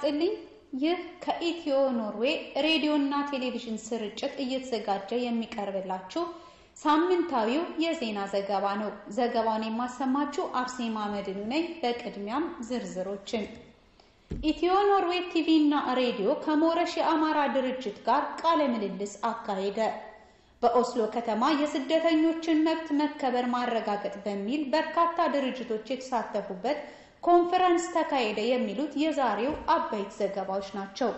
ይስጥልኝ። ይህ ከኢትዮ ኖርዌይ ሬዲዮና ቴሌቪዥን ስርጭት እየተዘጋጀ የሚቀርብላችሁ ሳምንታዊው የዜና ዘገባ ነው። ዘገባውን የማሰማችሁ አርሴማ መድኑ ነኝ። በቅድሚያም ዝርዝሮችን ኢትዮ ኖርዌይ ቲቪ እና ሬዲዮ ከሞረሽ የአማራ ድርጅት ጋር ቃለ ምልልስ አካሄደ። በኦስሎ ከተማ የስደተኞችን መብት መከበር ማረጋገጥ በሚል በርካታ ድርጅቶች የተሳተፉበት ኮንፈረንስ ተካሄደ። የሚሉት የዛሬው አበይት ዘገባዎች ናቸው።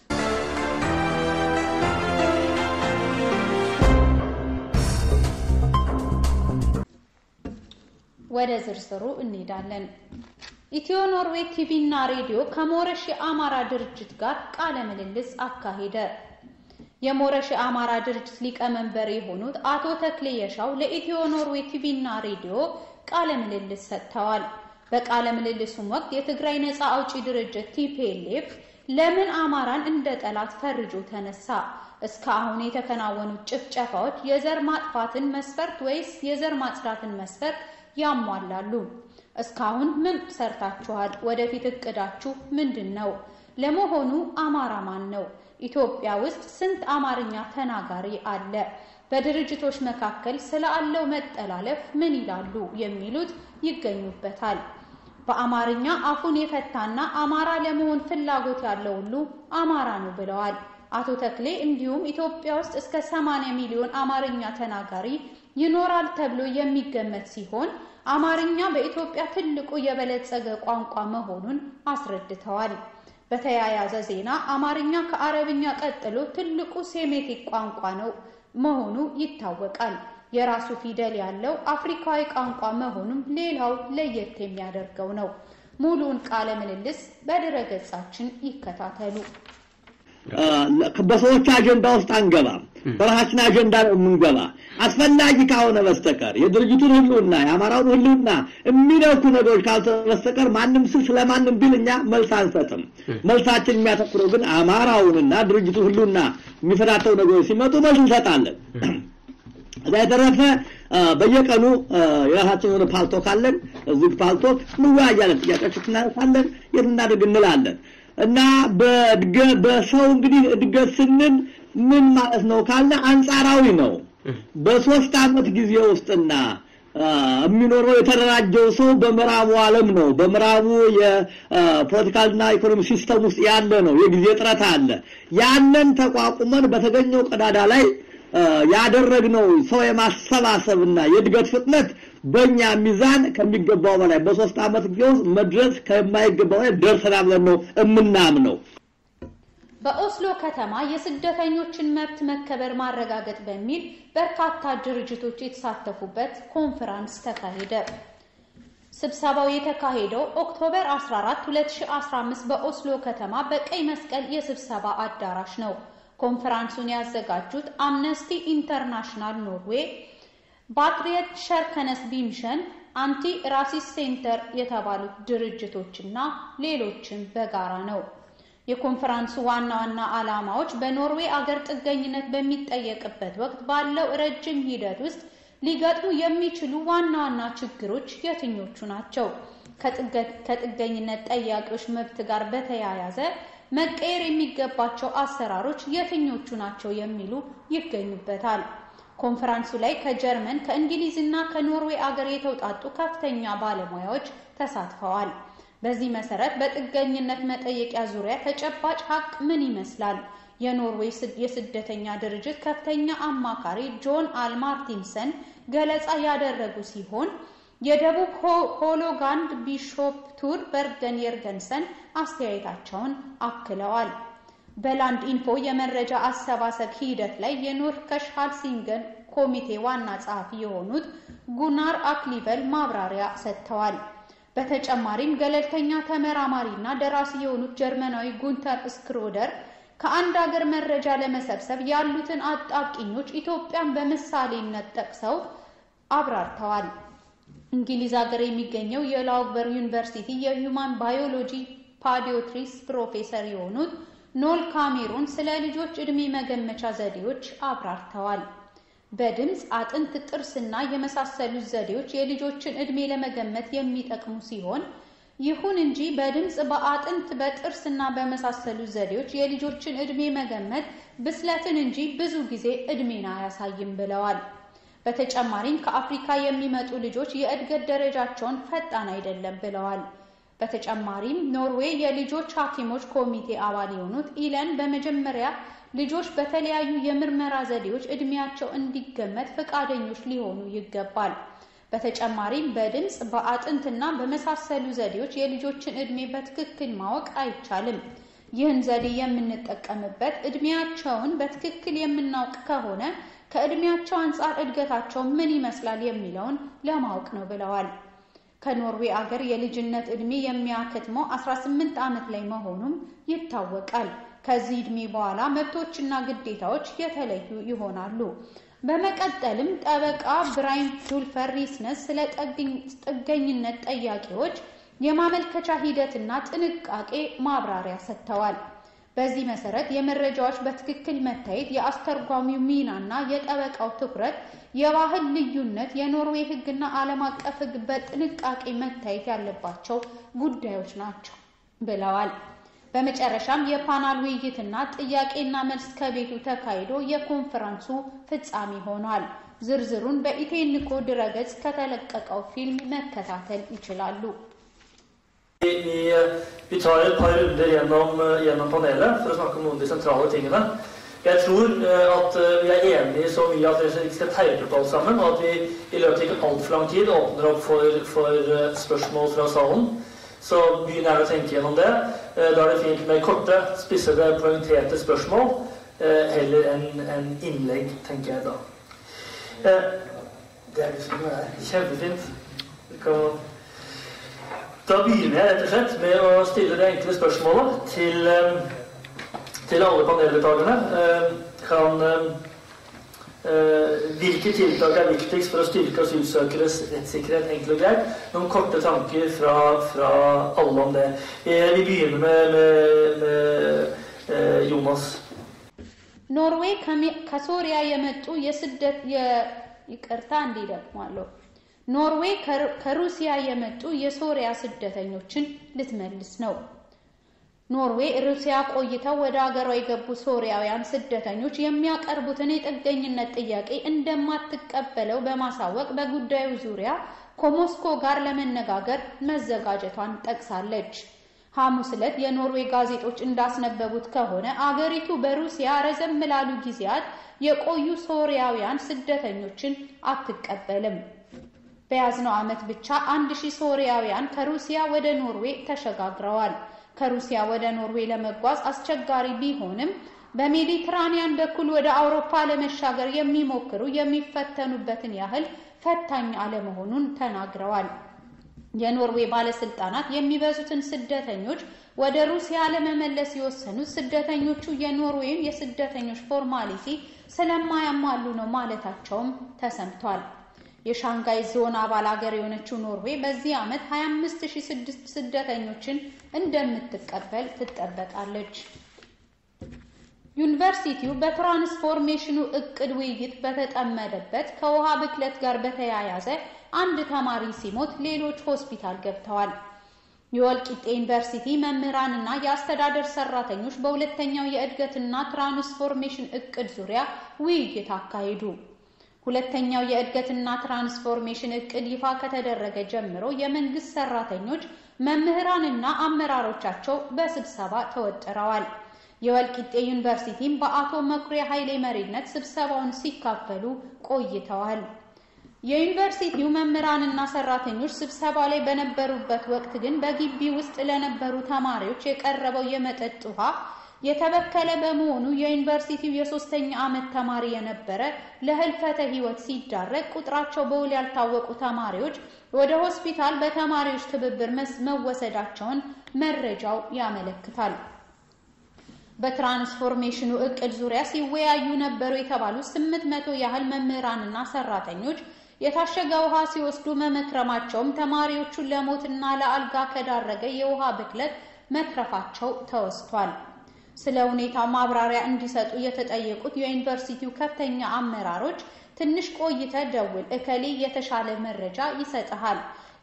ወደ ዝርዝሩ እንሄዳለን። ኢትዮ ኖርዌይ ቲቪ እና ሬዲዮ ከሞረሽ የአማራ ድርጅት ጋር ቃለ ምልልስ አካሄደ። የሞረሽ የአማራ ድርጅት ሊቀመንበር የሆኑት አቶ ተክሌ የሻው ለኢትዮ ኖርዌይ ቲቪ እና ሬዲዮ ቃለ ምልልስ ሰጥተዋል። በቃለ ምልልሱም ወቅት የትግራይ ነፃ አውጪ ድርጅት ቲፒኤልኤፍ ለምን አማራን እንደ ጠላት ፈርጆ ተነሳ? እስካሁን የተከናወኑት ጭፍጨፋዎች የዘር ማጥፋትን መስፈርት ወይስ የዘር ማጽዳትን መስፈርት ያሟላሉ? እስካሁን ምን ሰርታችኋል? ወደፊት እቅዳችሁ ምንድን ነው? ለመሆኑ አማራ ማን ነው? ኢትዮጵያ ውስጥ ስንት አማርኛ ተናጋሪ አለ? በድርጅቶች መካከል ስላለው መጠላለፍ ምን ይላሉ? የሚሉት ይገኙበታል። በአማርኛ አፉን የፈታና አማራ ለመሆን ፍላጎት ያለው ሁሉ አማራ ነው ብለዋል አቶ ተክሌ። እንዲሁም ኢትዮጵያ ውስጥ እስከ 80 ሚሊዮን አማርኛ ተናጋሪ ይኖራል ተብሎ የሚገመት ሲሆን አማርኛ በኢትዮጵያ ትልቁ የበለጸገ ቋንቋ መሆኑን አስረድተዋል። በተያያዘ ዜና አማርኛ ከአረብኛ ቀጥሎ ትልቁ ሴሜቲክ ቋንቋ ነው መሆኑ ይታወቃል። የራሱ ፊደል ያለው አፍሪካዊ ቋንቋ መሆኑም ሌላው ለየት የሚያደርገው ነው። ሙሉውን ቃለ ምልልስ በድረገጻችን ይከታተሉ። በሰዎች አጀንዳ ውስጥ አንገባም። በራሳችን አጀንዳ ነው የምንገባ። አስፈላጊ ካሆነ በስተቀር የድርጅቱን ህልውና የአማራውን ህልውና የሚነኩ ነገሮች ካልሆነ በስተቀር ማንም ስል ስለማንም ቢል እኛ መልስ አንሰጥም። መልሳችን የሚያተኩረው ግን አማራውንና ድርጅቱን ህልውና የሚፈታተው ነገሮች ሲመጡ መልስ እንሰጣለን። እዛ የተረፈ በየቀኑ የራሳችን የሆነ ፓልቶክ አለን። እዚህ ፓልቶክ እንወያያለን፣ ጥያቄዎች እናነሳለን፣ የት እናድርግ እንላለን። እና በሰው እንግዲህ እድገት ስንል ምን ማለት ነው ካለ አንጻራዊ ነው። በሶስት አመት ጊዜ ውስጥና የሚኖረው የተደራጀው ሰው በምዕራቡ ዓለም ነው። በምዕራቡ የፖለቲካልና ኢኮኖሚ ሲስተም ውስጥ ያለ ነው። የጊዜ ጥረት አለ። ያንን ተቋቁመን በተገኘው ቀዳዳ ላይ ያደረግነው ሰው የማሰባሰብና የእድገት ፍጥነት በእኛ ሚዛን ከሚገባው በላይ በሶስት ዓመት ጊዜ ውስጥ መድረስ ከማይገባው በላይ ደርሰናል ብለን ነው የምናምነው። በኦስሎ ከተማ የስደተኞችን መብት መከበር ማረጋገጥ በሚል በርካታ ድርጅቶች የተሳተፉበት ኮንፈረንስ ተካሄደ። ስብሰባው የተካሄደው ኦክቶበር 14 2015 በኦስሎ ከተማ በቀይ መስቀል የስብሰባ አዳራሽ ነው። ኮንፈረንሱን ያዘጋጁት አምነስቲ ኢንተርናሽናል ኖርዌይ፣ ባትሪየት ሸርከነስ ቢምሸን፣ አንቲ ራሲስ ሴንተር የተባሉት ድርጅቶችና ሌሎችም በጋራ ነው። የኮንፈረንሱ ዋና ዋና ዓላማዎች በኖርዌይ አገር ጥገኝነት በሚጠየቅበት ወቅት ባለው ረጅም ሂደት ውስጥ ሊገጥሙ የሚችሉ ዋና ዋና ችግሮች የትኞቹ ናቸው? ከጥገኝነት ጠያቂዎች መብት ጋር በተያያዘ መቀየር የሚገባቸው አሰራሮች የትኞቹ ናቸው የሚሉ ይገኙበታል። ኮንፈረንሱ ላይ ከጀርመን ከእንግሊዝ እና ከኖርዌይ አገር የተውጣጡ ከፍተኛ ባለሙያዎች ተሳትፈዋል። በዚህ መሰረት በጥገኝነት መጠየቂያ ዙሪያ ተጨባጭ ሀቅ ምን ይመስላል? የኖርዌይ የስደተኛ ድርጅት ከፍተኛ አማካሪ ጆን አልማርቲንሰን ገለጻ ያደረጉ ሲሆን የደቡብ ሆሎጋንድ ቢሾፕ ቱር በርገን የርገንሰን አስተያየታቸውን አክለዋል። በላንድ ኢንፎ የመረጃ አሰባሰብ ሂደት ላይ የኖርከሽ ሃልሲንገን ኮሚቴ ዋና ጸሐፊ የሆኑት ጉናር አክሊቨል ማብራሪያ ሰጥተዋል። በተጨማሪም ገለልተኛ ተመራማሪ እና ደራሲ የሆኑት ጀርመናዊ ጉንተር ስክሮደር ከአንድ ሀገር መረጃ ለመሰብሰብ ያሉትን አጣብቂኞች ኢትዮጵያን በምሳሌነት ጠቅሰው አብራርተዋል። እንግሊዝ ሀገር የሚገኘው የላውግበር ዩኒቨርሲቲ የሂውማን ባዮሎጂ ፓዲዮትሪስ ፕሮፌሰር የሆኑት ኖል ካሜሩን ስለ ልጆች ዕድሜ መገመቻ ዘዴዎች አብራርተዋል። በድምፅ፣ አጥንት፣ ጥርስና የመሳሰሉት ዘዴዎች የልጆችን ዕድሜ ለመገመት የሚጠቅሙ ሲሆን ይሁን እንጂ በድምፅ፣ በአጥንት፣ በጥርስና በመሳሰሉ ዘዴዎች የልጆችን ዕድሜ መገመት ብስለትን እንጂ ብዙ ጊዜ ዕድሜን አያሳይም ብለዋል። በተጨማሪም ከአፍሪካ የሚመጡ ልጆች የእድገት ደረጃቸውን ፈጣን አይደለም ብለዋል። በተጨማሪም ኖርዌይ የልጆች ሐኪሞች ኮሚቴ አባል የሆኑት ኢለን በመጀመሪያ ልጆች በተለያዩ የምርመራ ዘዴዎች ዕድሜያቸው እንዲገመት ፈቃደኞች ሊሆኑ ይገባል። በተጨማሪም በድምፅ በአጥንትና በመሳሰሉ ዘዴዎች የልጆችን ዕድሜ በትክክል ማወቅ አይቻልም። ይህን ዘዴ የምንጠቀምበት ዕድሜያቸውን በትክክል የምናውቅ ከሆነ ከዕድሜያቸው አንጻር እድገታቸው ምን ይመስላል የሚለውን ለማወቅ ነው ብለዋል። ከኖርዌይ አገር የልጅነት ዕድሜ የሚያከትመው 18 ዓመት ላይ መሆኑም ይታወቃል። ከዚህ ዕድሜ በኋላ መብቶችና ግዴታዎች የተለዩ ይሆናሉ። በመቀጠልም ጠበቃ ብራይን ዱልፈር ሪስነስ ስለ ጥገኝነት ጠያቂዎች የማመልከቻ ሂደትና ጥንቃቄ ማብራሪያ ሰጥተዋል። በዚህ መሰረት የመረጃዎች በትክክል መታየት፣ የአስተርጓሚው ሚናና የጠበቃው ትኩረት፣ የባህል ልዩነት፣ የኖርዌይ ሕግና ዓለም አቀፍ ሕግ በጥንቃቄ መታየት ያለባቸው ጉዳዮች ናቸው ብለዋል። በመጨረሻም የፓናል ውይይትና ጥያቄና መልስ ከቤቱ ተካሂዶ የኮንፈረንሱ ፍጻሜ ሆኗል። ዝርዝሩን በኢቴንኮ ድረገጽ ከተለቀቀው ፊልም መከታተል ይችላሉ። Vi, vi tar et par runder gjennom, gjennom panelet for å snakke om noen av de sentrale tingene. Jeg tror at vi er enige så mye at vi ikke skal teipe på alt sammen, og at vi i løpet av ikke altfor lang tid åpner opp for, for spørsmål fra salen. Så begynn gjerne å tenke gjennom det. Da er det fint med korte, spissede, poengterte spørsmål heller enn en innlegg, tenker jeg da. Det er liksom det er. Kjempefint. Vi kan da begynner jeg rett og slett med å stille det enkle spørsmålet til, til alle paneldeltakerne. Kan, hvilke tiltak er viktigst for å styrke asylsøkeres rettssikkerhet? Enkelt og greit. Noen korte tanker fra, fra alle om det. Vi begynner med, med, med Jonas. ኖርዌይ ከሶሪያ የመጡ የስደት ይቅርታ እንዲደግሟለሁ ኖርዌይ ከሩሲያ የመጡ የሶሪያ ስደተኞችን ልትመልስ ነው። ኖርዌይ ሩሲያ ቆይተው ወደ አገሯ የገቡ ሶሪያውያን ስደተኞች የሚያቀርቡትን የጥገኝነት ጥያቄ እንደማትቀበለው በማሳወቅ በጉዳዩ ዙሪያ ከሞስኮ ጋር ለመነጋገር መዘጋጀቷን ጠቅሳለች። ሐሙስ ዕለት የኖርዌይ ጋዜጦች እንዳስነበቡት ከሆነ አገሪቱ በሩሲያ ረዘም ላሉ ጊዜያት የቆዩ ሶሪያውያን ስደተኞችን አትቀበልም። በያዝነው ዓመት ብቻ አንድ ሺህ ሶሪያውያን ከሩሲያ ወደ ኖርዌይ ተሸጋግረዋል። ከሩሲያ ወደ ኖርዌይ ለመጓዝ አስቸጋሪ ቢሆንም በሜዲትራኒያን በኩል ወደ አውሮፓ ለመሻገር የሚሞክሩ የሚፈተኑበትን ያህል ፈታኝ አለመሆኑን ተናግረዋል። የኖርዌይ ባለስልጣናት የሚበዙትን ስደተኞች ወደ ሩሲያ ለመመለስ የወሰኑት ስደተኞቹ የኖርዌይን የስደተኞች ፎርማሊቲ ስለማያሟሉ ነው ማለታቸውም ተሰምቷል። የሻንጋይ ዞን አባል ሀገር የሆነችው ኖርዌይ በዚህ ዓመት 25006 ስደተኞችን እንደምትቀበል ትጠበቃለች። ዩኒቨርሲቲው በትራንስፎርሜሽኑ እቅድ ውይይት በተጠመደበት ከውሃ ብክለት ጋር በተያያዘ አንድ ተማሪ ሲሞት ሌሎች ሆስፒታል ገብተዋል። የወልቂጤ ዩኒቨርሲቲ መምህራንና የአስተዳደር ሰራተኞች በሁለተኛው የእድገትና ትራንስፎርሜሽን እቅድ ዙሪያ ውይይት አካሄዱ። ሁለተኛው የእድገትና ትራንስፎርሜሽን እቅድ ይፋ ከተደረገ ጀምሮ የመንግስት ሰራተኞች፣ መምህራንና አመራሮቻቸው በስብሰባ ተወጥረዋል። የወልቂጤ ዩኒቨርሲቲም በአቶ መኩሪያ ኃይሌ መሪነት ስብሰባውን ሲካፈሉ ቆይተዋል። የዩኒቨርሲቲው መምህራንና ሰራተኞች ስብሰባ ላይ በነበሩበት ወቅት ግን በግቢ ውስጥ ለነበሩ ተማሪዎች የቀረበው የመጠጥ ውሃ የተበከለ በመሆኑ የዩኒቨርሲቲው የሶስተኛ ዓመት ተማሪ የነበረ ለህልፈተ ህይወት ሲዳረግ ቁጥራቸው በውል ያልታወቁ ተማሪዎች ወደ ሆስፒታል በተማሪዎች ትብብር መወሰዳቸውን መረጃው ያመለክታል። በትራንስፎርሜሽኑ እቅድ ዙሪያ ሲወያዩ ነበሩ የተባሉ ስምንት መቶ ያህል መምህራንና ሰራተኞች የታሸገ ውሃ ሲወስዱ መመክረማቸውም ተማሪዎቹን ለሞትና ለአልጋ ከዳረገ የውሃ ብክለት መትረፋቸው ተወስቷል። ስለ ሁኔታው ማብራሪያ እንዲሰጡ የተጠየቁት የዩኒቨርሲቲው ከፍተኛ አመራሮች ትንሽ ቆይተ ደውል፣ እከሌ የተሻለ መረጃ ይሰጥሃል፣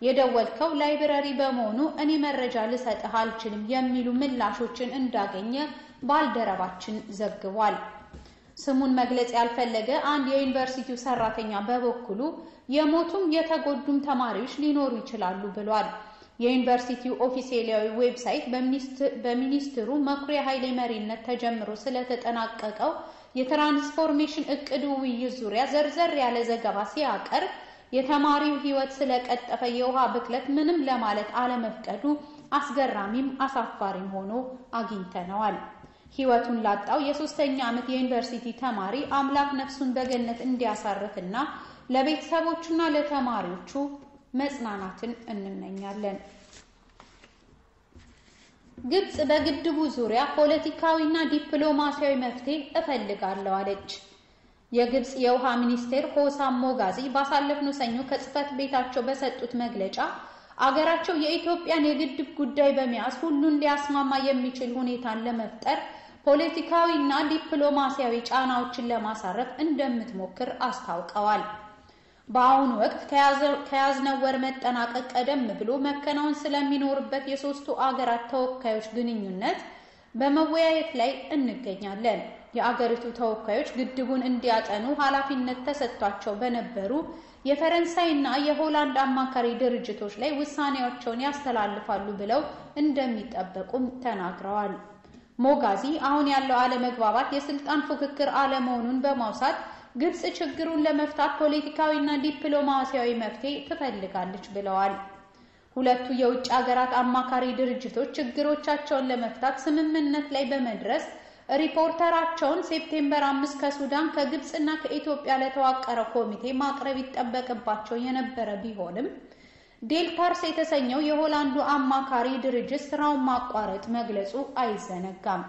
የደወልከው ላይብረሪ በመሆኑ እኔ መረጃ ልሰጥህ አልችልም የሚሉ ምላሾችን እንዳገኘ ባልደረባችን ዘግቧል። ስሙን መግለጽ ያልፈለገ አንድ የዩኒቨርሲቲው ሰራተኛ በበኩሉ የሞቱም የተጎዱም ተማሪዎች ሊኖሩ ይችላሉ ብሏል። የዩኒቨርሲቲው ኦፊሴላዊ ዌብሳይት በሚኒስትሩ መኩሪያ ኃይሌ መሪነት ተጀምሮ ስለተጠናቀቀው የትራንስፎርሜሽን እቅድ ውይይት ዙሪያ ዘርዘር ያለ ዘገባ ሲያቀርብ የተማሪው ሕይወት ስለቀጠፈ የውሃ ብክለት ምንም ለማለት አለመፍቀዱ አስገራሚም አሳፋሪም ሆኖ አግኝተነዋል። ሕይወቱን ላጣው የሶስተኛ ዓመት የዩኒቨርሲቲ ተማሪ አምላክ ነፍሱን በገነት እንዲያሳርፍና ለቤተሰቦቹና ለተማሪዎቹ መጽናናትን እንመኛለን። ግብጽ በግድቡ ዙሪያ ፖለቲካዊና ዲፕሎማሲያዊ መፍትሄ እፈልጋለሁ አለች። የግብጽ የውሃ ሚኒስቴር ሆሳም ሞጋዚ ባሳለፍነው ሰኞ ከጽህፈት ቤታቸው በሰጡት መግለጫ አገራቸው የኢትዮጵያን የግድብ ጉዳይ በመያዝ ሁሉን ሊያስማማ የሚችል ሁኔታን ለመፍጠር ፖለቲካዊና ዲፕሎማሲያዊ ጫናዎችን ለማሳረፍ እንደምትሞክር አስታውቀዋል። በአሁኑ ወቅት ከያዝነው ወር መጠናቀቅ ቀደም ብሎ መከናወን ስለሚኖርበት የሶስቱ አገራት ተወካዮች ግንኙነት በመወያየት ላይ እንገኛለን። የአገሪቱ ተወካዮች ግድቡን እንዲያጠኑ ኃላፊነት ተሰጥቷቸው በነበሩ የፈረንሳይና የሆላንድ አማካሪ ድርጅቶች ላይ ውሳኔያቸውን ያስተላልፋሉ ብለው እንደሚጠበቁም ተናግረዋል። ሞጋዚ አሁን ያለው አለመግባባት የስልጣን ፉክክር አለመሆኑን በማውሳት ግብጽ ችግሩን ለመፍታት ፖለቲካዊና ዲፕሎማሲያዊ መፍትሄ ትፈልጋለች ብለዋል። ሁለቱ የውጭ ሀገራት አማካሪ ድርጅቶች ችግሮቻቸውን ለመፍታት ስምምነት ላይ በመድረስ ሪፖርተራቸውን ሴፕቴምበር አምስት ከሱዳን ከግብጽና ከኢትዮጵያ ለተዋቀረ ኮሚቴ ማቅረብ ይጠበቅባቸው የነበረ ቢሆንም ዴልታርስ የተሰኘው የሆላንዱ አማካሪ ድርጅት ስራውን ማቋረጥ መግለጹ አይዘነጋም።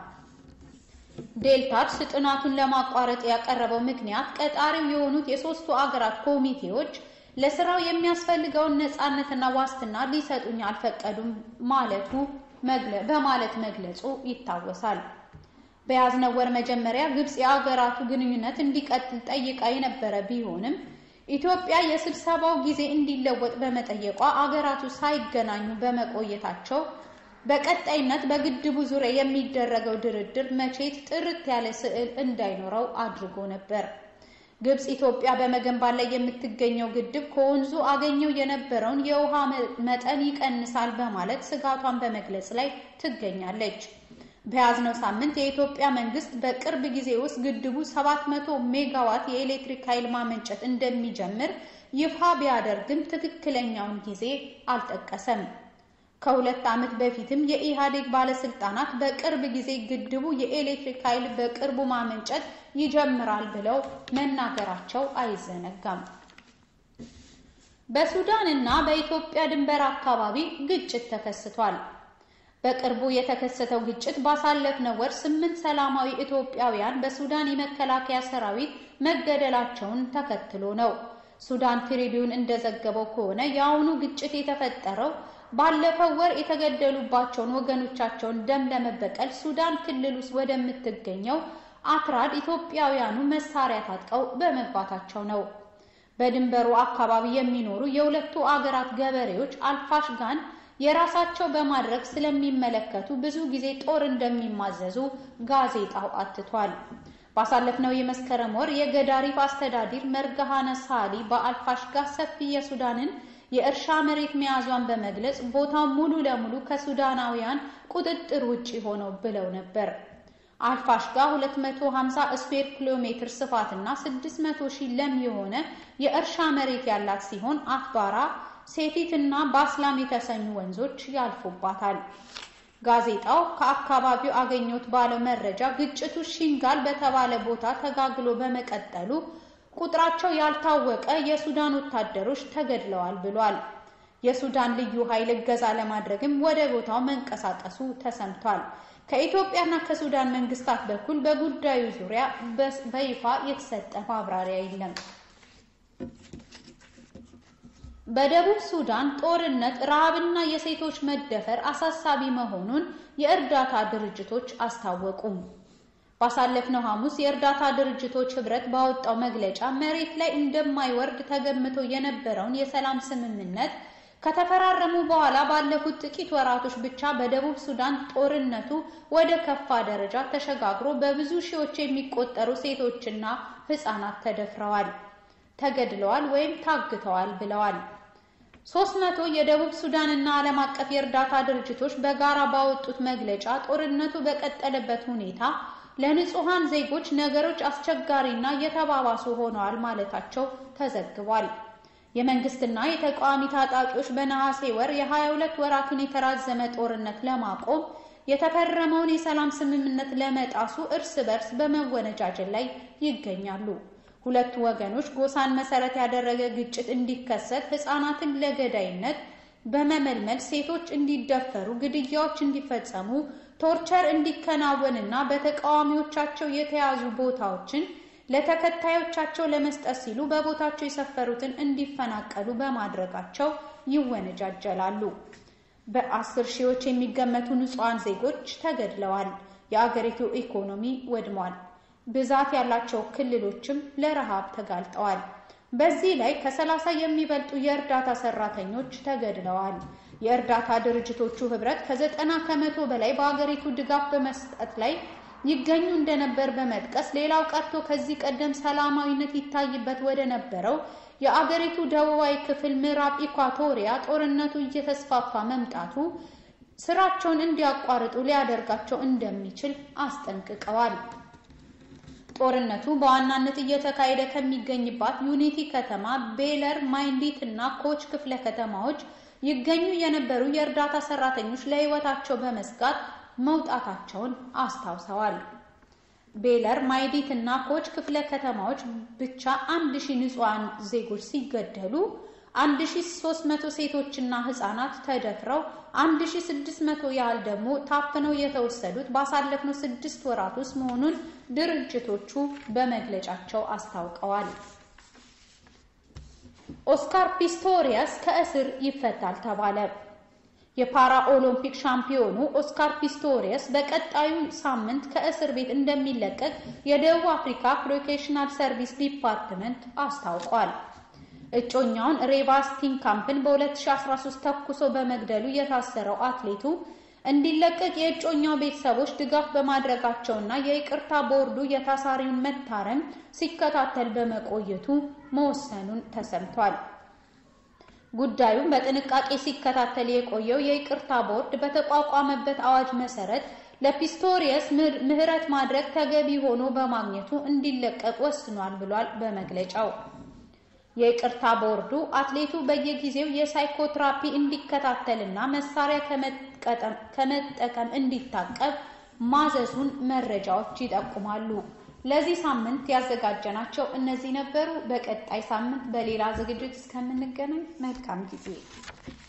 ዴልታርስ ጥናቱን ለማቋረጥ ያቀረበው ምክንያት ቀጣሪው የሆኑት የሶስቱ አገራት ኮሚቴዎች ለስራው የሚያስፈልገውን ነፃነትና ዋስትና ሊሰጡኝ አልፈቀዱም ማለቱ በማለት መግለጹ ይታወሳል። በያዝነው ወር መጀመሪያ ግብጽ የአገራቱ ግንኙነት እንዲቀጥል ጠይቃ የነበረ ቢሆንም ኢትዮጵያ የስብሰባው ጊዜ እንዲለወጥ በመጠየቋ አገራቱ ሳይገናኙ በመቆየታቸው በቀጣይነት በግድቡ ዙሪያ የሚደረገው ድርድር መቼት ጥርት ያለ ስዕል እንዳይኖረው አድርጎ ነበር። ግብጽ ኢትዮጵያ በመገንባት ላይ የምትገኘው ግድብ ከወንዙ አገኘው የነበረውን የውሃ መጠን ይቀንሳል በማለት ስጋቷን በመግለጽ ላይ ትገኛለች። በያዝነው ሳምንት የኢትዮጵያ መንግስት በቅርብ ጊዜ ውስጥ ግድቡ 700 ሜጋዋት የኤሌክትሪክ ኃይል ማመንጨት እንደሚጀምር ይፋ ቢያደርግም ትክክለኛውን ጊዜ አልጠቀሰም። ከሁለት ዓመት በፊትም የኢህአዴግ ባለስልጣናት በቅርብ ጊዜ ግድቡ የኤሌክትሪክ ኃይል በቅርቡ ማመንጨት ይጀምራል ብለው መናገራቸው አይዘነጋም። በሱዳን እና በኢትዮጵያ ድንበር አካባቢ ግጭት ተከስቷል። በቅርቡ የተከሰተው ግጭት ባሳለፍነው ወር ስምንት ሰላማዊ ኢትዮጵያውያን በሱዳን የመከላከያ ሰራዊት መገደላቸውን ተከትሎ ነው። ሱዳን ትሪቢዩን እንደዘገበው ከሆነ የአሁኑ ግጭት የተፈጠረው ባለፈው ወር የተገደሉባቸውን ወገኖቻቸውን ደም ለመበቀል ሱዳን ክልል ውስጥ ወደምትገኘው አትራድ ኢትዮጵያውያኑ መሳሪያ ታጥቀው በመግባታቸው ነው። በድንበሩ አካባቢ የሚኖሩ የሁለቱ አገራት ገበሬዎች አልፋሽጋን የራሳቸው በማድረግ ስለሚመለከቱ ብዙ ጊዜ ጦር እንደሚማዘዙ ጋዜጣው አትቷል። ባሳለፍነው የመስከረም ወር የገዳሪፍ አስተዳዲር መርጋሃነ ሳሊ በአልፋሽጋ ሰፊ የሱዳንን የእርሻ መሬት መያዟን በመግለጽ ቦታው ሙሉ ለሙሉ ከሱዳናውያን ቁጥጥር ውጪ ሆነው ብለው ነበር። አልፋሽጋ 250 ስኩዌር ኪሎ ሜትር ስፋትና 600 ሺህ ለም የሆነ የእርሻ መሬት ያላት ሲሆን አትባራ፣ ሴቲት እና ባስላም የተሰኙ ወንዞች ያልፉባታል። ጋዜጣው ከአካባቢው አገኘሁት ባለው መረጃ ግጭቱ ሺንጋል በተባለ ቦታ ተጋግሎ በመቀጠሉ ቁጥራቸው ያልታወቀ የሱዳን ወታደሮች ተገድለዋል ብሏል። የሱዳን ልዩ ኃይል እገዛ ለማድረግም ወደ ቦታው መንቀሳቀሱ ተሰምቷል። ከኢትዮጵያና ከሱዳን መንግስታት በኩል በጉዳዩ ዙሪያ በይፋ የተሰጠ ማብራሪያ የለም። በደቡብ ሱዳን ጦርነት፣ ረሃብና የሴቶች መደፈር አሳሳቢ መሆኑን የእርዳታ ድርጅቶች አስታወቁም። ባሳለፍነው ሐሙስ የእርዳታ ድርጅቶች ህብረት ባወጣው መግለጫ መሬት ላይ እንደማይወርድ ተገምቶ የነበረውን የሰላም ስምምነት ከተፈራረሙ በኋላ ባለፉት ጥቂት ወራቶች ብቻ በደቡብ ሱዳን ጦርነቱ ወደ ከፋ ደረጃ ተሸጋግሮ በብዙ ሺዎች የሚቆጠሩ ሴቶችና ሕፃናት ተደፍረዋል፣ ተገድለዋል ወይም ታግተዋል ብለዋል። ሶስት መቶ የደቡብ ሱዳን እና ዓለም አቀፍ የእርዳታ ድርጅቶች በጋራ ባወጡት መግለጫ ጦርነቱ በቀጠለበት ሁኔታ ለንጹሃን ዜጎች ነገሮች አስቸጋሪና የተባባሱ ሆነዋል ማለታቸው ተዘግቧል። የመንግስትና የተቃዋሚ ታጣቂዎች በነሐሴ ወር የ22 ወራቱን የተራዘመ ጦርነት ለማቆም የተፈረመውን የሰላም ስምምነት ለመጣሱ እርስ በርስ በመወነጃጀል ላይ ይገኛሉ። ሁለቱ ወገኖች ጎሳን መሰረት ያደረገ ግጭት እንዲከሰት፣ ህፃናትን ለገዳይነት በመመልመል ሴቶች እንዲደፈሩ፣ ግድያዎች እንዲፈጸሙ፣ ቶርቸር እንዲከናወንና በተቃዋሚዎቻቸው የተያዙ ቦታዎችን ለተከታዮቻቸው ለመስጠት ሲሉ በቦታቸው የሰፈሩትን እንዲፈናቀሉ በማድረጋቸው ይወነጃጀላሉ። በአስር ሺዎች የሚገመቱ ንጹሐን ዜጎች ተገድለዋል። የአገሪቱ ኢኮኖሚ ወድሟል። ብዛት ያላቸው ክልሎችም ለረሃብ ተጋልጠዋል። በዚህ ላይ ከሰላሳ የሚበልጡ የእርዳታ ሰራተኞች ተገድለዋል። የእርዳታ ድርጅቶቹ ህብረት ከዘጠና ከመቶ በላይ በአገሪቱ ድጋፍ በመስጠት ላይ ይገኙ እንደነበር በመጥቀስ ሌላው ቀርቶ ከዚህ ቀደም ሰላማዊነት ይታይበት ወደ ነበረው የአገሪቱ ደቡባዊ ክፍል ምዕራብ ኢኳቶሪያ ጦርነቱ እየተስፋፋ መምጣቱ ስራቸውን እንዲያቋርጡ ሊያደርጋቸው እንደሚችል አስጠንቅቀዋል። ጦርነቱ በዋናነት እየተካሄደ ከሚገኝባት ዩኒቲ ከተማ፣ ቤለር፣ ማይንዲት እና ኮች ክፍለ ከተማዎች ይገኙ የነበሩ የእርዳታ ሰራተኞች ለህይወታቸው በመስጋት መውጣታቸውን አስታውሰዋል። ቤለር፣ ማይዲት እና ኮች ክፍለ ከተማዎች ብቻ አንድ ሺህ ንጹሐን ዜጎች ሲገደሉ 1300 ሴቶችና ህጻናት ተደፍረው 1600 ያህል ደግሞ ታፍነው የተወሰዱት ባሳለፍነው ስድስት ወራት ውስጥ መሆኑን ድርጅቶቹ በመግለጫቸው አስታውቀዋል። ኦስካር ፒስቶሪያስ ከእስር ይፈታል ተባለ። የፓራ ኦሎምፒክ ሻምፒዮኑ ኦስካር ፒስቶሪየስ በቀጣዩ ሳምንት ከእስር ቤት እንደሚለቀቅ የደቡብ አፍሪካ ፕሮፌሽናል ሰርቪስ ዲፓርትመንት አስታውቋል። እጮኛውን ሬቫ ስቲንካምፕን በ2013 ተኩሶ በመግደሉ የታሰረው አትሌቱ እንዲለቀቅ የእጮኛው ቤተሰቦች ድጋፍ በማድረጋቸውና የይቅርታ ቦርዱ የታሳሪውን መታረም ሲከታተል በመቆየቱ መወሰኑን ተሰምቷል። ጉዳዩን በጥንቃቄ ሲከታተል የቆየው የይቅርታ ቦርድ በተቋቋመበት አዋጅ መሰረት ለፒስቶሪየስ ምህረት ማድረግ ተገቢ ሆኖ በማግኘቱ እንዲለቀቅ ወስኗል ብሏል በመግለጫው። የይቅርታ ቦርዱ አትሌቱ በየጊዜው የሳይኮትራፒ እንዲከታተልና መሳሪያ ከመጠቀም እንዲታቀብ ማዘዙን መረጃዎች ይጠቁማሉ። ለዚህ ሳምንት ያዘጋጀናቸው እነዚህ ነበሩ። በቀጣይ ሳምንት በሌላ ዝግጅት እስከምንገናኝ መልካም ጊዜ